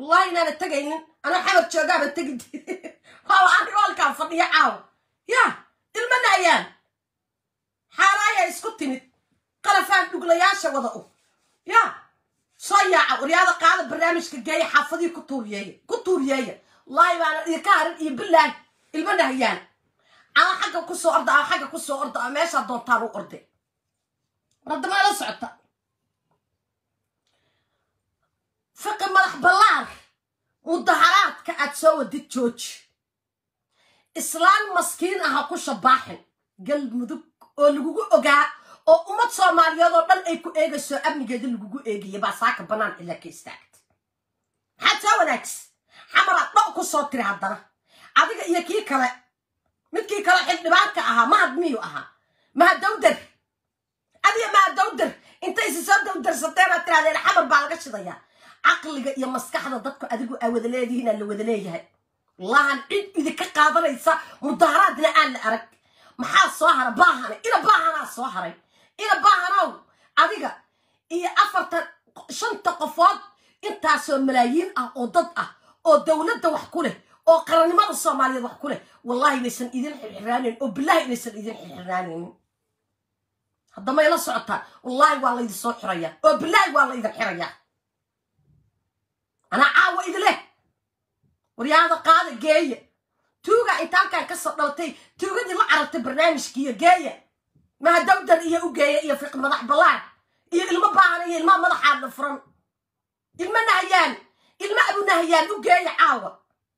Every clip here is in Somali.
wallahi inaana tegaynin anaa xamar joogaaba tegi waaba arrigo halkaan fadhiyo caawa ya ilma nahayaan xaaraaya isku timid qalafaan dhuglayaasha wada u ya soo yaaca waryaada qaada barnaamijka geeya xaafadihii ku tuuriyeeya ku tuuriyeeya wallahi baana idinka harin iyo bilaah ilma nahayaan ama xagga kusoo orda ama xagga kusoo orda ama meeshaa doontaan u orde waradamaa la socota fiqi madax ballaar mudaharaadka aad soo wadid jooji islaan maskiin aha ku shabaaxin galmudug oo lagugu ogaa oo ummad soomaaliyeed oo dhan ay ku eegayso amnigeeda lagugu eegaya baa saaka bannaan ilaa ka istaagta maxaad soo wanaagis xamaraad dho ku soo tiri haddana adiga iyo kii kale midkii kale xildhibaanka ahaa mahad miyuu ahaa mahadawdar adiga mahadawdar intay isi soo dawdarsateena tirahdeen xamar baa laga shidayaa caqliga iyo maskaxda dadku adigu aa wada leedihiin aa la wada leeyahay wallahan cid idinka qaadanaysa mudaharaadna aan la arag maxaa soo hara baahane ina baahanaa soo haray ina baahanow adiga iyo afartan shanta qofood intaasoo malaayiin ah oo dad ah oo dowladda wax ku leh oo qarannimada soomaaliyeed wax ku leh wallahi inaysan idin xirxiraaneyn oo bilahi inaysan idin xirxiraanaynin haddamay la socotaa wallahi waa laydin soo xirayaa oo bilahi waa laydin xirayaa anaa caawa idileh waryaada qaada geeya tuuga intaankaan kasoo dhalatay tuugadii la carartay barnaamijkiiyo geeya mahadawdar iyo u geeya iyo fiq madax ballaan iyo ilmo baahan iyo ilmaa madaxaadna furan ilmo nahayaan ilmo abu nahayaan u geeya caawa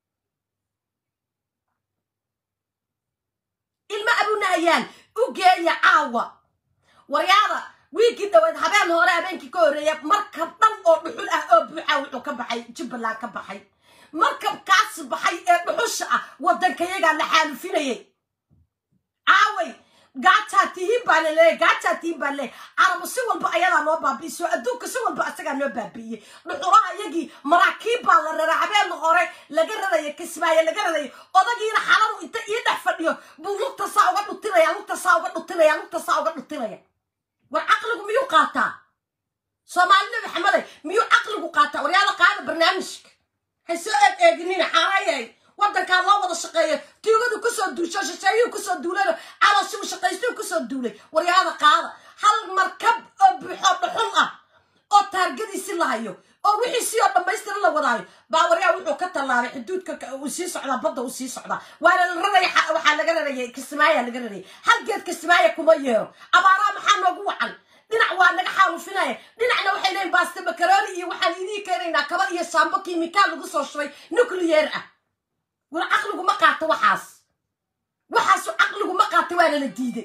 ilmo abu nahayaan u geeya caawa waryaada wiigii dhaweed habeen hore habeenkii ka horreeya markab dhan oo dhuxul ah oo buuxa wuxuu ka baxay jubbaland ka baxay markabkaasi baxay ee dhuxusha ah waddankayagaa la xaalufinayay caaway gaajaa tihiin baa laleeyahy gaajaa tihiin baa laleeyahy carabu si walba ayadaa noo baabi'isay oo adduunka si walba asagaa noo baabi'iyey dhuxulaha iyagii maraakiib baa la raraa habeen hore laga raraya kismaayo laga raraya odagiina xaladu inta ii dhex fadhiyo buu lugta saa uga dhutinaya lugta saa uga dhutinaya lugta saa uga dhutinaya war caqligu miyuu qaataa soomaali nabi xamaday miyuu caqligu qaataa waryaala qaada barnaamijka hay soo eeg eeginina xaaraayay waddankaa loo wada shaqeeya tuugadu kusoo duusho shisheeyuu kusoo duulayno calooshigu shaqaystuu kusoo duulay waryaada qaada hal markab oo buuxoo dhuxul ah oo taargadiisi la hayo oo wixiisii oo dhammaystira la wadaayo baa waryaa wuxuu ka tallaabay xuduudka uu sii socdaa badda uu sii socdaa waana la raraya waxaa laga rarayay kismaaya laga rarayay hal geed kismaaya kuma yeero abaaraa maxaa noogu wacan dhinac waa naga xaalufinaya dhinacna waxay leeyiin baaste makarooni iyo waxaan idiin keenaynaa kaba iyo saambo kiimikaal lagu soo shubay nucleyer ah war caqligu ma qaato waxaas waxaasu caqligu ma qaata waana la diiday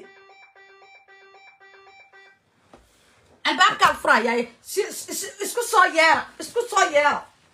albaabkaan furayaa isku soo yeera isku soo yeera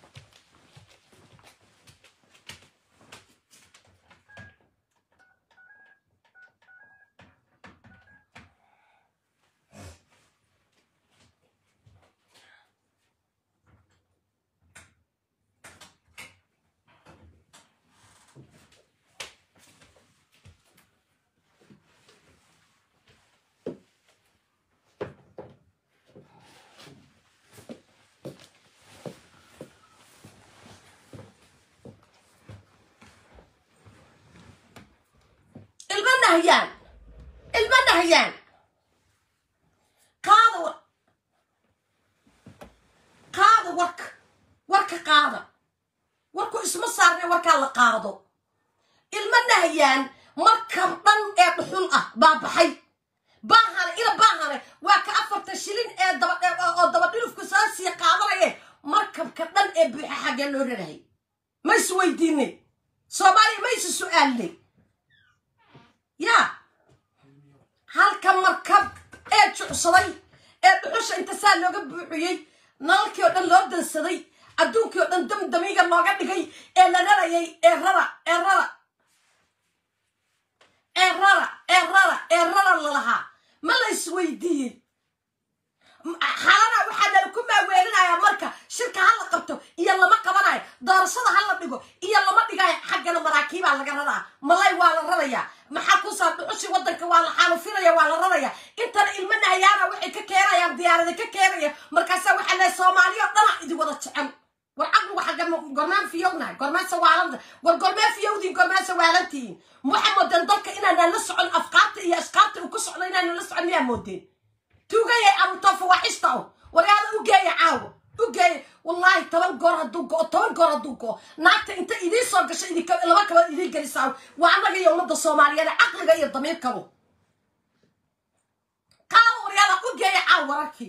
ilma nahayaan ilma nahayaan qaada war qaada warka warka qaada warku isma saarne warkaa la qaado ilma nahayaan markab dhan ee dhuxul ah baa baxay baahane ina baahane waa ka afartan shilin ee daba oo dabadhilufku soo sii qaadanaye markabka dhan ee buuxa xaggee loo rarahay ma is weydiinay soomaaliya ma isu su-aalnay yaa halka markab ee jucsaday ee dhuxusha inta saa looga buuxiyey nalalkii oo dhan loo dansaday adduunkii oo dhan damdamiga looga dhigay ee la rarayay ee rara ee rara ee rara ee rara ee rara lalahaa ma la isweydiiyey xalana waxaa nala ku maaweelinayaa marka shirka ha la qabto iyo lama qabanayo doorashada ha la dhigo iyo lama dhigayo xaggana maraakiibaa laga raraa malay waa la rarayaa maxaa kusaa dhuxushii waddanka waa la xaalufinaya waa la raraya intana ilma nahayaana waxay ka keenayaan diyaarada ka keenaya markaasaa waxaa lehay soomaaliya dhana idin wada jecel war caqligu xagga gormaan fiyownahay gormaan sawaalanta war gormaan fiyowdiin gormaan sawaalantihiin waxaa moodeen dalka inaanaan la socon afkaarta iyo ashkaarta uu ku socdo inaanaan la socon miyaa moodeen tuugayay abuto fawaaxista o waryaada u geeya caawo u geeya wallaahi toban goor hadduu go toban goor hadduu go naagta inta idiin soo gasho idinka laba kabood idiin gelisaa waa annaga iyo ummadda soomaaliyeed caqliga iyo damiirkabo qaalo waryaada u geeya caawo wararkii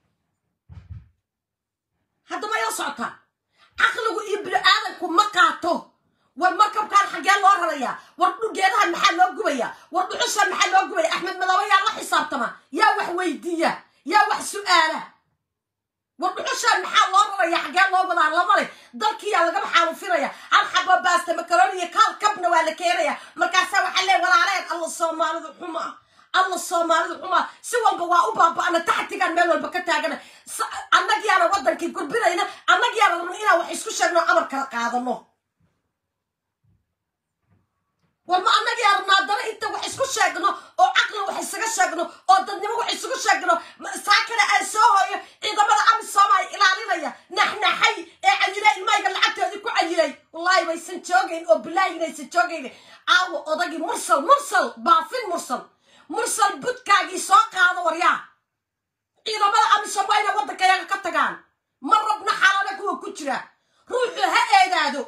haddama ila socotaa caqligu iyo bini-aadanku ma qaato war markabkaan xaggee loo rarayaa war dhugeedaha maxaa loo gubaya war dhuxusha maxaa loo gubaya axmed madoobe yaa la xisaabtama yaa wax weydiiya yaa wax su-aala war dhuxushaan maxaa loo raraya xaggee loo wadaa lamale dalkiyaa lagaba xaalufinaya hal xabo baasta makaroni iyo kaal kabna waa la keenaya markaasaa waxaa lee walaaleen alla soomaalida xuma alla soomaalida xuma si walba waa u baaba'ana taxtigaan meel walba ka taagana annagiyaana waddankii gurbinayna annagiyaana rabna inaan wax isku sheegno amar kala qaadano war ma annagiyaa rabna haddana inta wax isku sheegno oo caqli wax isaga sheegno oo dadnimo wax isugu sheegno saakana aan soo hooyo ciidamada amisom ay ilaalinaya naxnaxay ee cayilay ilmayga lacagtoodii ku cayilay wallaahi waysan joogayn oo bilaahi inaysan joogayn aawo odagii mursal mursal baafin mursal mursal budkaagii soo qaado waryaa ciidamada amisom waa inay waddankayaga ka tagaan ma rabna xaalada kuwa ku jira ruuxu ha eedaado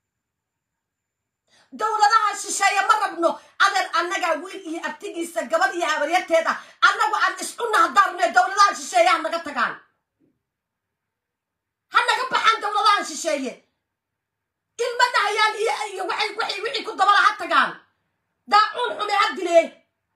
dowladaha shisheeye ma rabno adeer annagaa wiil iyo abtigiisa gabad iyo habaryarteed ah annagu aan iscunna haddaarne dowladaha shisheeye ha naga tagaan ha naga baxaan dowladaha shisheeye ilma dhahayaan iyo iyo waxay waxay wixii ku dabala ha tagaan daacuun xume ha dileen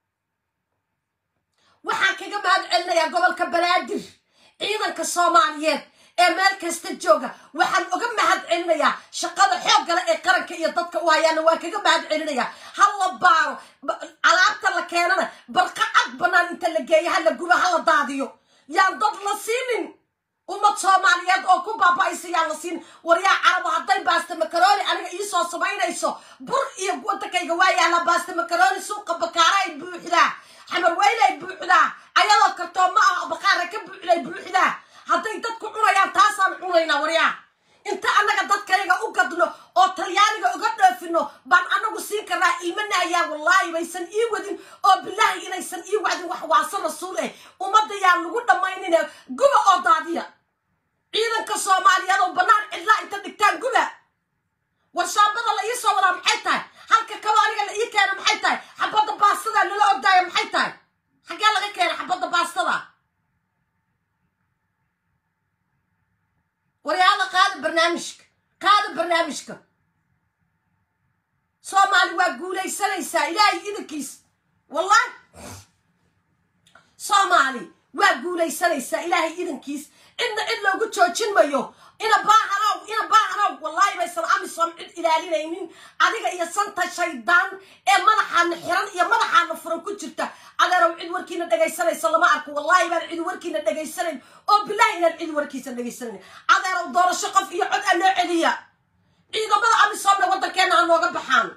waxaan kaga mahad celinayaa gobolka banaadir ciidanka soomaaliyeed ee meel kasta jooga waxaan uga mahad celinayaa shaqada xooggale ee qaranka iyo dadka u hayaana waan kaga mahad celinayaa ha la baaro alaabta la keenana barqa cad bannaan inta la geeyo ha la gubo ha la daadiyo yaan dad la siinin ummad soomaaliyeed oo ku baaba'aysa yaan la siinin waryaa carabo hadday baasta makaroni aniga iisoo samaynayso bur iyo waddankayga waa yaala baasta makaroni suuqa bakaara ay buuxdaa xamar weyne ay buuxdaa ayadoo kartoo ma ah bakaara ka buuxday buuxdaa hadday dadku cunayaan taasaan cunaynaa waryaa inta annaga dadkayaga u gadno oo talyaaniga uga dhoofino baan annagu siin karnaa iimanayaa wallaahi baysan ii wadin oo bilaahi inaysan ii wadin wax waasa rasuul eh ummadda yaan lagu dhammaynine guba oo daadiya ciidanka soomaaliyeed oo bannaan cidlaa inta dhigtaan guba warshaabada la ii soo wadaa maxay tahay halka kaba aniga la ii keena maxay tahay xabadda baastada lala ogdaaya maxay tahay xaggee laga keena xabadda baastada waryaada qaada barnaamijka qaada barnaamijka soomaali waa guulaysanaysaa ilaahay idankiis wallahi soomaali waa guulaysanaysaa ilaahay idankiis cidna cid loogu joojin mayo ina baahanow ina baahanow wallaahi baysan amisom cid ilaalinaynin adiga iyo santa shaydaan ee madaxaana xiran iyo madaxaana furan ku jirta adeerow cid warkiina dhegaysanaysa lama arko wallaahi baan cid warkiina dhegaysanayn oo bilaahi inaan cid warkiisa dhegaysanayn adeerow doorasho qof iyo cod a loo celiya ciidamada amisomna waddankeena ha nooga baxaan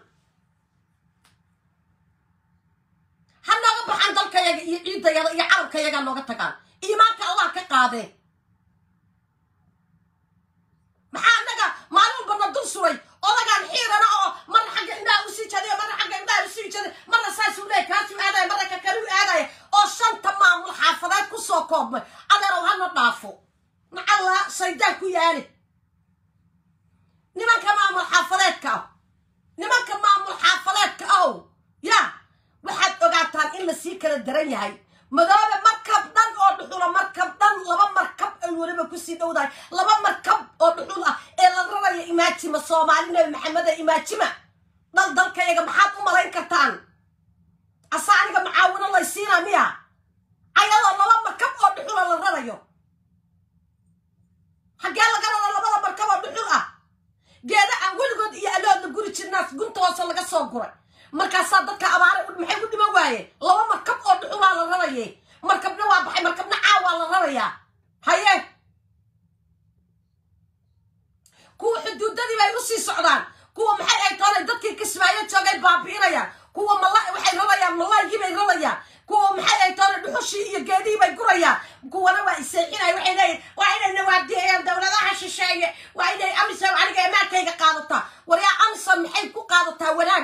ha nooga baxaan dalkayaga iyo ciidayada iyo carabkayaga ha nooga tagaan iimaanka allah ka qaadee maxaa annaga maalin walba na dul suray odagaan xiirana oo marna xagga indhaha usii jadiya marna xagga indhaha usii jadiya marna saasuu leey kaasuu aadaya marna ka kaluu aadaya oo shanta maamul xaafadeed ku soo koobmay adeerow hana dhaafo macalla shaydaan ku yaali nimanka maamul xaafadeedka ah nimanka maamul xaafadeedka ahow ya waxaad ogaataan in lasii kala daran yahay madoobe markab dhan oo dhuxula markab dhan laba markab ay weliba kusii dhowdahay laba markab oo dhuxul ah ee la raraya imaajima soomaali nabi maxameda imaajima dal dalkayaga maxaad u malayn kartaan asa aniga macaawino laysiina miya ayadoo laba markab oo dhuxula la rarayo xaggee laga raro labada markab oo dhuxul ah geeda aan weligood iyo aloodla guri jirnaas gunta hoose laga soo guray markaasaa dadka abaare maxay ku dhiman waaye laba markab oo dhuxulaa la raraye markabna waa baxay markabna caawaa la rarayaa haye kuwa xuduudadii bay usii socdaan kuwa maxay ay toonay dadkii kismaayo joogay baabi'inayaan kuwa mala waxay rarayaan malaygii bay rarayaan kuwa maxay ay toonay dhuxushii iyo geedihii bay gurayaan kuwana waa iseexinaya waxay leeyihin waa inay nawaadiyeeyaan dowladaha shisheeye waa inay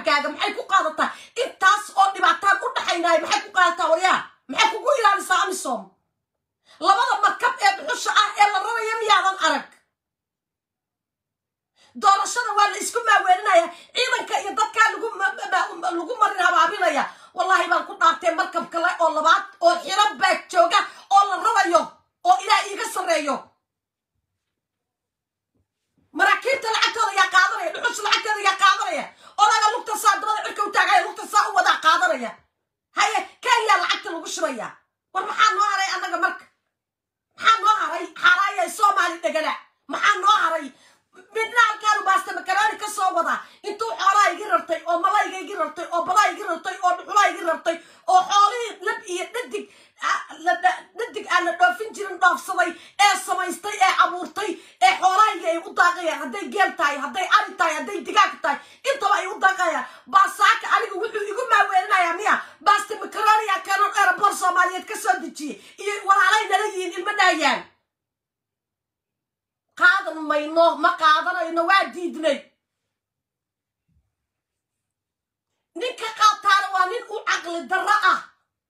jibaalkaaga maxay ku qaadataa intaas oo dhibaataan u dhaxaynaaya maxay ku qaadataa waryaa maxay kugu ilaalisaa amisom labada markab ee dhuxusha ah ee la raraya miyaadan arag doorashada waa la isku maaweelinaya ciidanka iyo dadkaa lagu marin habaabinaya wallahi baan ku dhaartay markab kale oo labaad oo xiro baag jooga oo la rarayo oo ilaah iiga sarreeyo maraakiibta lacagtooda yaa qaadanaya dhuxusha lacagteeda yaa qaadanaya odaga lugta saa dabada cirka u taagaya lugta saa u wadaa qaadanaya haye kenya lacagta lagu shubaya war maxaa noo haray annaga marka maxaa noo haray xaaraaya soomaali dhegana maxaa noo haray midna halkaanu baasta makaraani ka soo wadaa intuu xoolaa igi rartay oo malayga igi rartay oo badaa igi rartay oo dhuxulaa igi rartay oo xoolihii lab iyo dhadig dhadig aan la dhoofin jirin dhoofsaday ee samaystay ee abuurtay ee xoolahayga ay u daaqayaan hadday geel tahay hadday ari tahay hadday digaag tahay intaba ay u daaqayaan baasaaka aniga wuxuu igu maaweelinayaa miya baasta makaroniya kanon aeroport soomaaliyeed ka soo dejiyey iyo walaalay nala yihiin ilma dhaayaan qaadan mayno ma qaadanayno waa diidnay ninka qaataana waa nin u caqli darro ah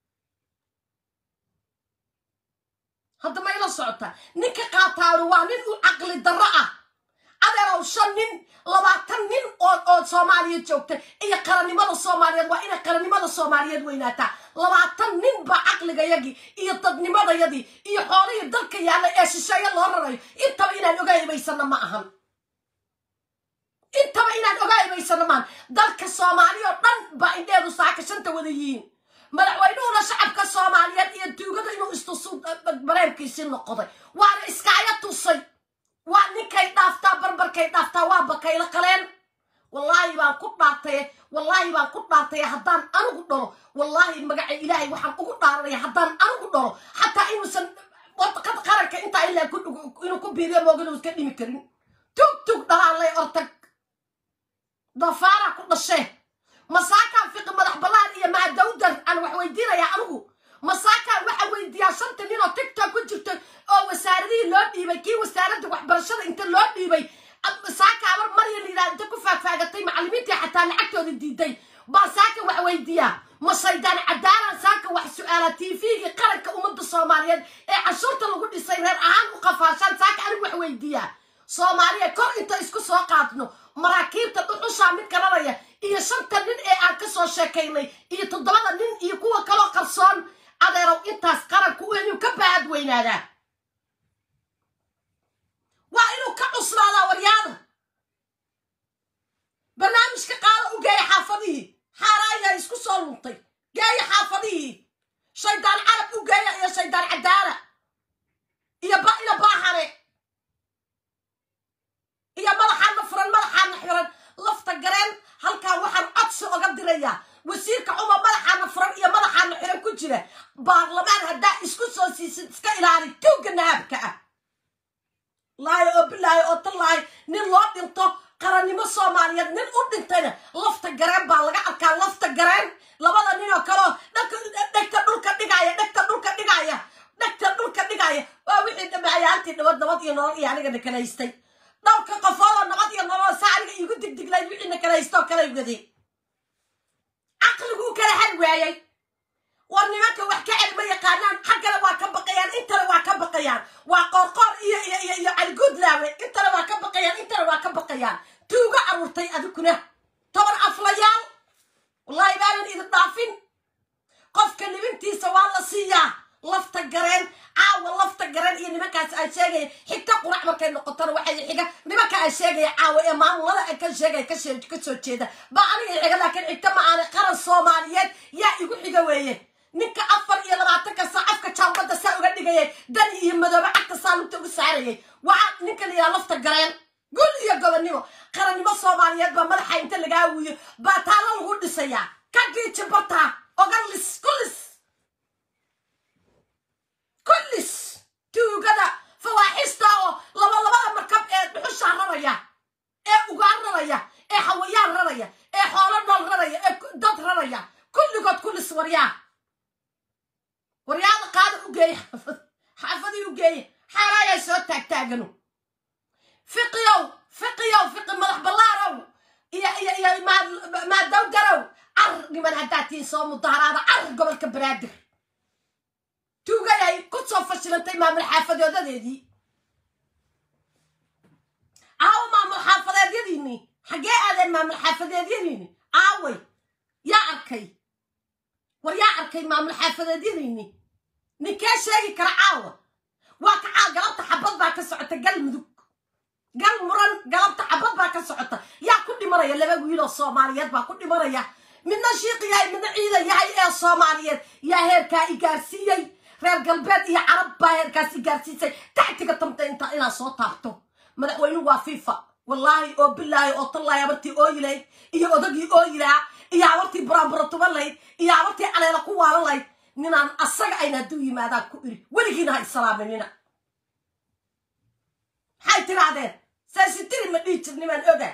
hadda ma ila socota ninka qaataana waa nin u caqli darro ah adeerow shan nin labaatan nin oo oo soomaaliyeed joogta iyo qarannimada soomaaliyeed waa inay qarannimada soomaaliyeed weynaataa labaatan nin baa caqligayagii iyo dadnimadayadii iyo xoolihii dalka yaalla ee shisheeye loo rarayo intaba inaan oga ibaysano ma ahan intaba inaan oga ibaysano maahan dalka soomaaliya oo dhan baa indheedu saaka shanta wada yihiin madaxweynuhuna shacabka soomaaliyeed iyo tuugada inuu istusu bareemkiisii noqday waana iskaaga tusay waa ninkay dhaaftaa barbarkay dhaaftaa waa bakaylo qaleen wallaahi baan ku dhaartaye wallaahi baan ku dhaartaye haddaan anigu dhalo wallaahi magaca ilaahay waxaan ugu dhaaranaya haddaan anigu dhalo xataa inuusan wadaqada qaranka intaa ilaa inuu ku biiriyo moogin uu iska dhimi karin tug tug dhalaalay ortag dafaara ku dhashee masaakaan fiqi madax ballaan iyo mahadawdar aan wax weydiinayaa anigu masaakaan waxa weydiiyaa shanta nin oo tigtok ku jirta oo wasaaradihii loo dhiibay kii wasaaradda waxbarashada inta loo dhiibay saaka abar marya layidhaha inta ku faagfaagatay macallimiintii xataa lacagtooda diiday baa saaka wax weydiiyaa ma shaydaan cadaalan saaka wax su-aala tvgii qaranka ummadda soomaaliyeed ee cashuurta lagu dhisay reer ahaan u qafaashaan saaka anigu wax weydiiyaa soomaaliya kor inta isku soo qaadno maraakiibta dhuxushaa mid garanaya iyo shanta nin ee aan ka soo sheekaynay iyo toddobada nin iyo kuwa kaloo qarsoon adeerow intaas qaranku inuu ka baahad weynaadaa waa inuu ka cuslaadaa waryaada barnaamijka qaada u geeya xaafadihii xaaraayaa isku soo luntay geeya xaafadihii shaydaan carab u geeya iyo shaydaan cadaala iyo ina baaxane iyo madaxaana furan madaxaana xiran lafta gareen halkaa waxaan codsi oga dirayaa wasiirka cumar madaxaana furan iyo madaxaana xiran ku jira baarlamaan haddaa isku soo siisid iska ilaali tuugga nahaabka ah laayo oo bilaayo oo tallaayo nin loo dhinto qarannimo soomaaliyeed nin u dhintayna lafta gareen baa laga arkaa lafta gareen labada nin oo kaleo dhegta dhulka dhigaya dhegta dhulka dhigaya dhegta dhulka dhigaya waa wixii dhamacayaantii nabad nabad iyo nolol iyo anigana kala haystay dhowrka qofoodoo nabad iyo nolol saa aniga iigu digdiglayd wixiina kala haystoo kala waday caqliguu kala hal waayay war nimanka wax ka celma yaqaanaan xaggana waa ka baqayaan intana waa ka baqayaan waa qoorqoor iyo iyo iyo iyo caliguudlaawe intana waa ka baqayaan intana waa ka baqayaan tuuga aruurtay adiguna toban aflayaal wallaahi baanan idin dhaafin qofka libintiisa waa la siiyaa lafta gareen caawa lafta gareen iyo nimankaas aan sheegaya xigta qurac markay noqotona waxay xiga nimanka aan sheegaya caawa ee maamulada aan ka sheegaya ka soo jeeda baa aniga xiga laakiin xigta ma aana qaran soomaaliyeed yaa igu xiga weeye ninka afar iyo labaatanka saa afka jaambadda saa uga dhigayay dani iyo madoobe cagta saa lugta ugu saarayay waa ninka la yidhaha lafta gareen gul iyo gobonnimo qarannimo soomaaliyeed baa madaxa inta lagaa wiyo baa taalo lagu dhisayaa ka giijibata oga lis kulis kullis tuugada fawaaxista oo labalabada markab ee dhuxushaa raraya ee ugaan raraya ee hawayaan raraya ee xoolo nool raraya ee dad raraya kulligood kullis waryaa waryaada qaada u geeya xaafad xaafadii u geeya xaaraayaa soo taagtaagano fiqiyow fiqiyow fiqi madax ballaarow iyo iyo iyo maadow garow car niman haddaad tihiin soo mudaharaada car gobolka banaadir tuugayay ku soo fashilantay maamul xaafadoodadeedii aawo maamul xaafadeedyadiini xaggee aadeen maamul xaafadeedyadiini aaway yaa arkay war yaa arkay maamul xaafadeedyadiini ninkee sheegi kara caawa waa kacaa galabta xabad baa ka socota galmudug gal muran galabta xabad baa ka socota yaa ku dhimanaya laba wiiloo soomaaliyeed baa ku dhimanaya midna shiiq yahay midna ciidan yahay ee soomaaliyeed yaa heerkaa i gaarsiiyey reer galbeed iyo carab baa heerkaas i gaarsiisay taxtiga tamta inta inaad soo taabto madaxweynuhu waa fifa wallaahi oo bilaahi oo tallaahi abartii ooyi lahayd iyo odagii ooyi lahaa iyo abartii buraanbura tuban lahayd iyo abartii caleela ku waalan lahayd ninaan asaga ayna hadduu yimaadaan ku iri weligiina ha isalaaminina maxay tirahdeen saasitiri ma dhihi jirnimaan oga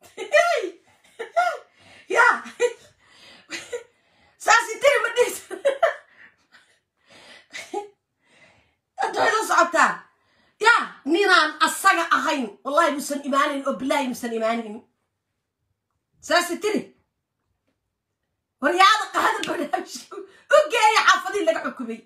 ya saasitiri ma dhihi jir adooyla socotaan ya ninaan asaga ahayn wallahi musan imaanayn oo bilaahi musan imaanayn saasitiri waryaada qaada barnaamijka u geeya xaafadii laga xukumay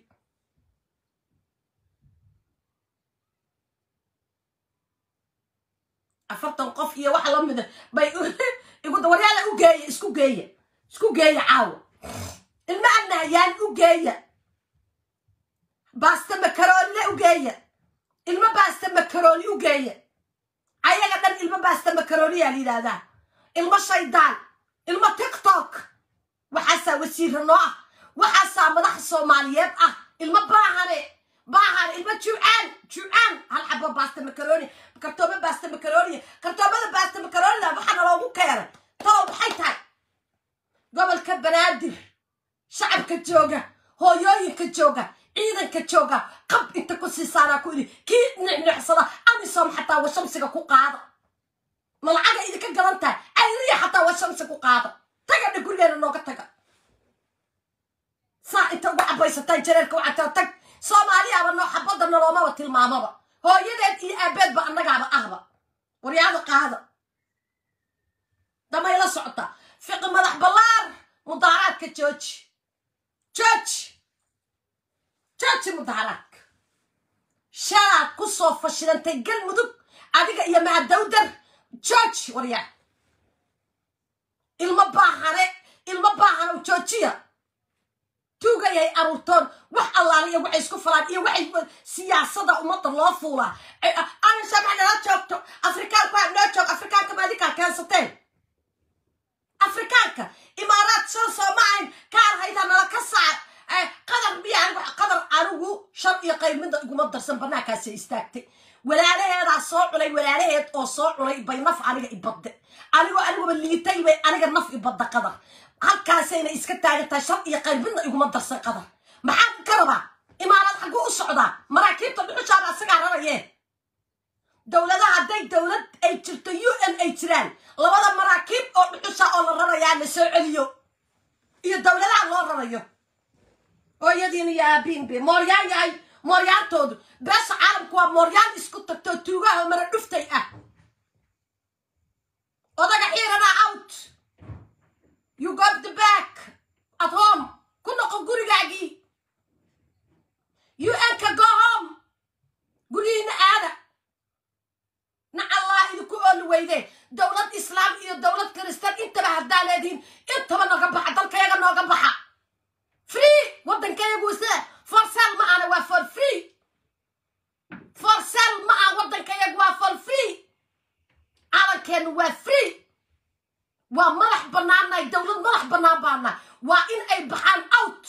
afartan qof iyo wax la mida bay iguda waryaada u geeya isku geeya isku geeya caawa ilma annahayaan u geeya baasta makaroonina u geeya ilmo baasta makarooni u geeya ayaga dhan ilmo baasta makarooniyaa la yidhaahdaa ilmo shaydaan ilmo tiktok waxaasaa wasiira noo ah waxaasaa madaxa soomaaliyeed ah ilmo baahane baahane ilmo juucaan juucaan hal xabo baasta makarooni kartoomo baasta makarooniya kartoomada baasta makaroonida waxaana loogu keenay talow maxay tahay gobolka banaadir shacabka jooga hooyooyinka jooga ciidanka jooga qab inta ku siisaanaa ku idhi kii nicnicsada amisom xataa washamsiga ku qaada malacaga idinka gadan tahay ayriya xataa washamsi ku qaada tagadha gurigeena nooga taga saa inta uga cabaysataan jareerka waxaa tag soomaaliyaaba noo xabadda noloomaba tilmaamaba hooyadeed iyo aabeedba annagaaba ahba waryaada qaada damay la socota fiqi madax ballaar mudaaraadka jooji jooji jooji mudaaraadka shalaad ku soo fashilantay galmudug adiga iyo mahadawdar jooji waryaa ilmo baahane ilmo baahanow joojiya tuugayay aruurtoon wax allaala iyo waxay isku falaan iyo waxay siyaasada ummadda loo fuulaa anashamaa nala joogto afrikaanku ha noo joog afrikaanka maadinkaa keensateen afrikaanka imaaraad shan soo ma ahayn kaar hayda nala ka saar qadar miya anigu qadar anigu shan iyo qaybmida iguma darsan banaankaasay istaagtay walaalaheedaa soo culay walaalaheed oo soo culay bay naf aniga ibadde anigoo aniguba liitay bay aniga naf ibadda qadar halkaasayna iska taagan tahay shan iyo qaybmidna iguma darsan qadar maxaa ka rabaa imaaraad xagguu u socdaa maraakiibta dhuxushaada asagaa rarayeen dowladaha hadday dowlad ay jirto u n ay jiraan labada maraakiib oo dhuxusha oo la rarayaa la soo celiyo iyo dowladaha loo rarayo hooyadiin iyo aabiinbe mooryaan yahay mooryaantoodu beesha caalamku waa mooryaan isku tagtoo tuugaha mara dhuftay ah odaga xiirana out you got the back at home ku noqo gurigaagii un-ka go home guryihiina aada nacallaa idinku ooli weyde dowlad islaam iyo dowlad kiristaan intaba haddaa leedihiin intaba nooga baxa dalkayaga nooga baxa free waddankayagu sida forsel ma ana waa for free forsel ma ah waddankayagu waa for free calankeenu waa free waa madax bannaannahay dowlad madax bannaan baana waa in ay baxaan out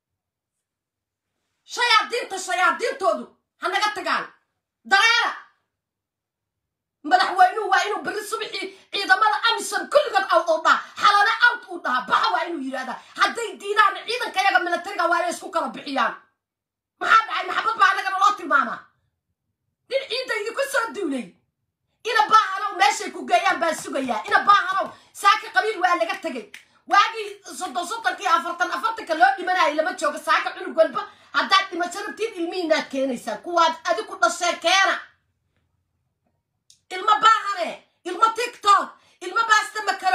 shayaadiinta shayaadiintoodu ha naga tagaan dareera madaxweynuhu waa inuu berri subixii ciidamada amisom kulligood out u dhaha xalana out uu dhahaa baxa waa inuu yidhahdaa hadday diidaan ciidankayaga milatariga waa inay isku kala bixiyaan maxaa dhacay maxabad baa annagana loo tilmaamaa nin ciidda idinku soo duulay ina baahanow meeshay ku geeyaan baan sugayaa ina baahanow saaka qabiil waa laga tegay waagii soddon soddonkii afartan afartanka loo dhimanayay lama joogo saaka cunug walba haddaad dhimasho rabtiin ilmihiinaad keenaysaan kuwaad adiku dhasheen keena ilmo baahane ilmo tiktok ilmo baasta makaro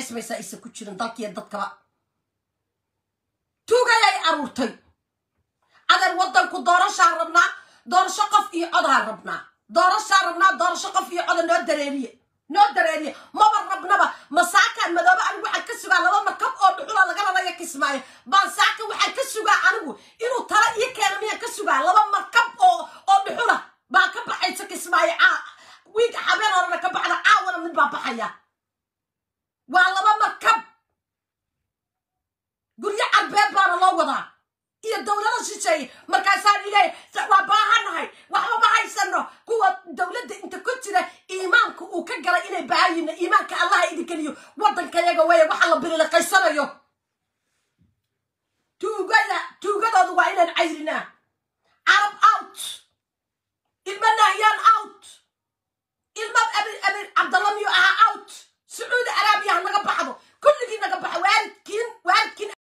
barakeysmaysaa aysan ku jirin dalkiiyo dadkaba tuugayay aruurtay adeer waddanku doorashaan rabnaa doorasho qof iyo codaan rabnaa doorashaan rabnaa doorasho qof iyo coda noo dareeriye noo dareeriye maba rabnaba masaakaan madoobe anigu waxaan ka sugaa laba markab oo dhuxula laga rarayo kismaayo baan saaka waxaan ka sugaa anigu inuu tala iyo keena miyaan ka sugaa laba markab oo oo dhuxula baa ka baxaysa kismaayo caa wiiga habeen horena ka baxda caawana mid baa baxaya waa laba markab guryo carbeed baana loo wadaa iyo dowlada shisheeye markaasaan ileey waa baahanahay waxba ma haysano kuwa dowladda inta ku jira iimaanka uu ka galay inay baahayina iimaanka allaha idin geliyo waddankayaga weeye waxa la bililiqaysanayo